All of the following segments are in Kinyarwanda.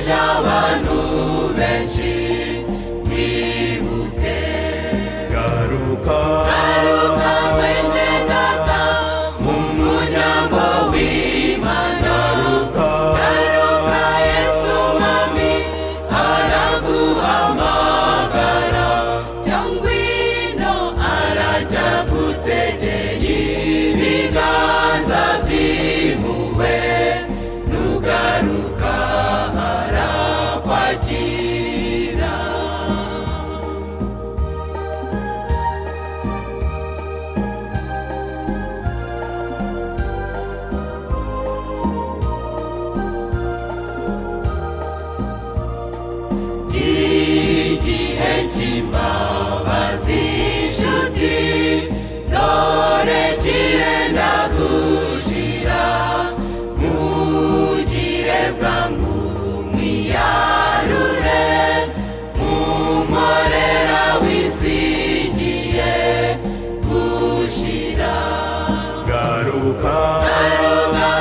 cy'abantu benshi mwibuke garuka garuka mwene data mu muryango w'imana garuka yesu mwami araguhamagara cyangwa ino arajya gutegeye ibiganza by'impuhwe nugaruka arakwakira igihe cy'imbabazi inshuti dore kirenda gushira mugire bwangu mwiyarure nkumorera wisigiye gushira garuka Garuka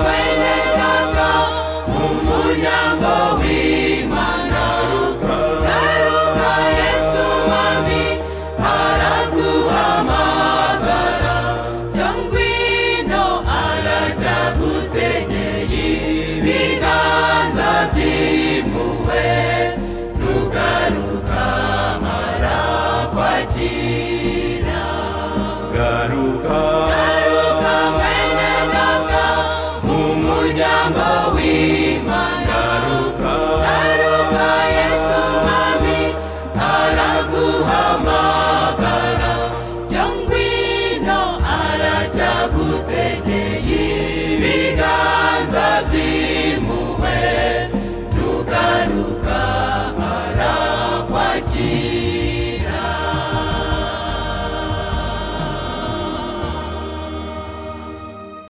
mwene data mu muryango w'Imana. Garuka Yesu Mwami araguhamagara. Cyo ngwino arajya gutegeye ibiganza by'impuhwe. Nugaruka arakwakira. garuka Garuka mwene data mu muryango w'Imana. Garuka Yesu Mwami araguhamagara. Cyo ngwino arajya gutegeye ibiganza by'impuhwe. Nugaruka arakwakira. Garuka mwene data garuka mu muryango w'Imana. Garuka Yesu Mwami araguhamagara. Cyo ngwino arajya gutegeye